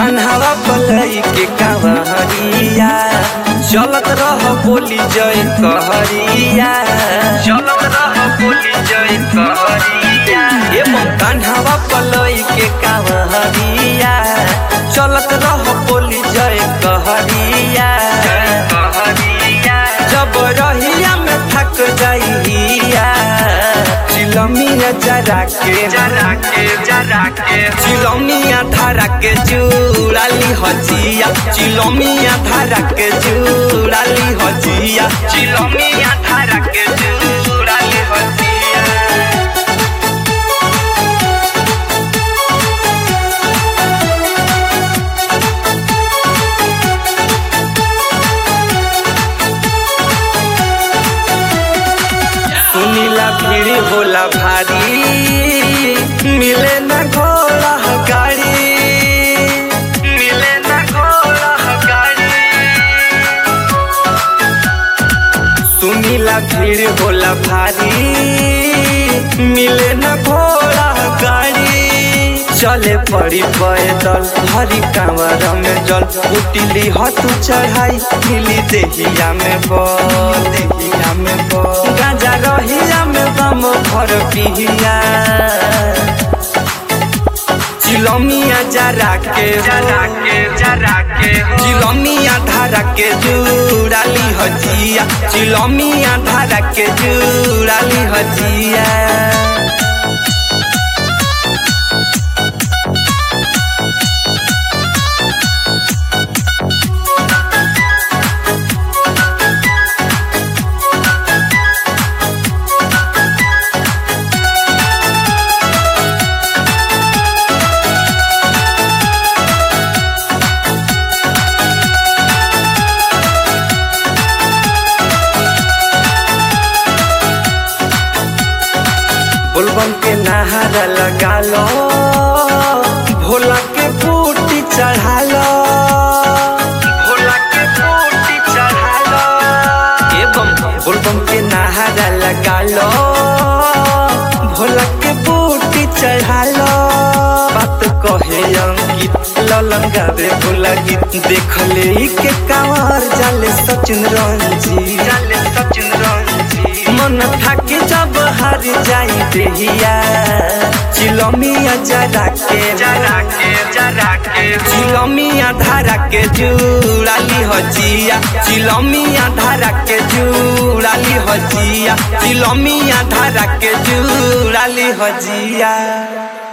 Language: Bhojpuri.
कान्हावा पलई के कावरिया चलत रह बोली जय कहरिया चलत रह बोली जय कहरिया एवं कान्हावा पलई के कावरिया चलत रह बोली जय कहरिया कहरिया जब रहिया में थक जाइया चिलमिया जरा के जरा के जरा के चिलमिया धारा के चूड़ाली हजिया चिलमिया धारा के चूड़ाली हजिया चिलमिया धारा के चूड़ाली हजिया सुनीला भीड़ होला भारी मिले न घोड़ा गाड़ी मिले न घोड़ा गाड़ी सुनीला भीड़ होला भारी मिले न घोड़ा गाड़ी चले पड़ी पैदल हरी कांवर में जल उटिली हतु चढ़ाई मिली देहिया में बल देहिया में बल गाजा रहिया में बम भर पिहिया चिलमिया जरा के जरा के जरा के चिलमिया धारा के जुड़ाली हजिया चिलमिया धारा के जुड़ाली हजिया बोलबम के नहारा लगा लो भोला के बूटी चढ़ा लो भोला के बूटी चढ़ा लो एवं बोलबम के नहारा लगा लो भोला के बूटी चढ़ा लो बात कहे अंकित ललन गावे भोला गीत देख ले के कांवर जाले सचिन रंजी जाले सचिन रंजी मन थाके जब हार जाई देहिया चिलमिया जरा के जरा के जरा के चिलमिया धारा के जुड़ाली हजिया चिलमिया धारा के जुड़ाली हजिया चिलमिया धारा के जुड़ाली हजिया